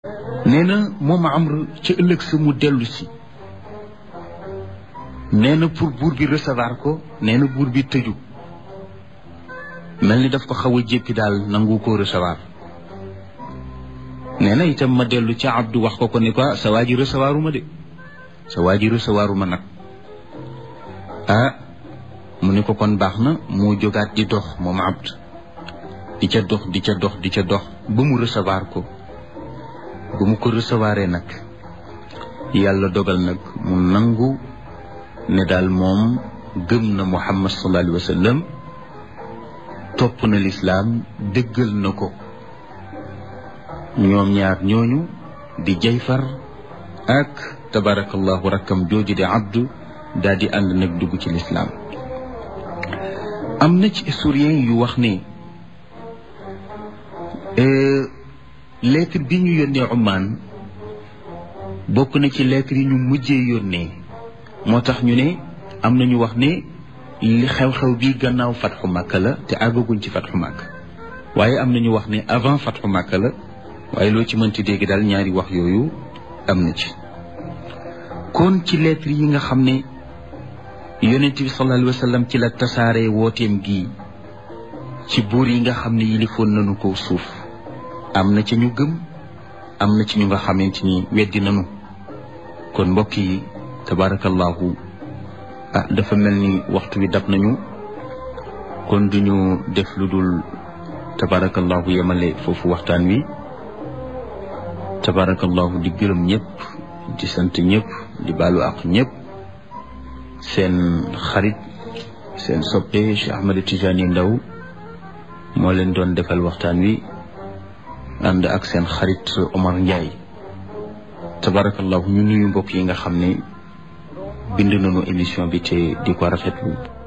nee na moom amr ca ëllëg sa mu dellu si nee na pour buur bi recevoir ko nee na buur bi tëju mel ni daf ko xaw a jéppi daal nangu koo recevoir nee na itam ma dellu ca abdu wax ko ko ni ko sa waa ji recevoir uma de sa waa ji recevoir uma nag ah mu ni ko kon baax na moo jógaat di dox moom abd di ca dox di ca dox di ca dox ba mu recevoir ko ba mu ko recevoiree nag yàlla dogal nag mu nangu ne daal moom gëm na muhammad sallallahu alayhi wa sallam topp na lislaam dëggal na ko ñoom ñaar ñooñu di jayfar ak tabarakallahu rakkam jooju di abdu daal di ànd nag dugg ci lislaam am na ci historien yu wax ne lettre bi ñu yónnee Oman bokk na ci lettre yi ñu mujjee yónnee moo tax ñu ne am na ñu wax ne li xew-xew bi gannaaw fatxu Makka la te àggaguñ ci fatxu Makka waaye am na ñu wax ne avant fatxu Makka la waaye loo ci mënti dégg daal ñaari wax yooyu am na ci kon ci lettre yi nga xam ne yonent bi sallallahu alayhi wa sallam ci la tasaare wooteem gi ci buur yi nga xam ne yilifoon nañu ko suuf am na ci ñu gëm am na ci ñu nga xamante ni weddi nañu kon mbokk yi tabarakallahu ah dafa mel ni waxtu wi dab nañu kon duñu def lu dul tabarakallahu yemale foofu waxtaan wi tabarakallahu di gërëm ñëpp di sant ñëpp di baalu ak ñëpp seen xarit seen soppe Cheikh Ahmed Tidiane Ndao moo leen doon defal waxtaan wi ànd ak seen xarit Omar Ndiaye tabarakallahu ñu nuyu mbokk yi nga xam ne bind nañu émission bi te di ko rafetlu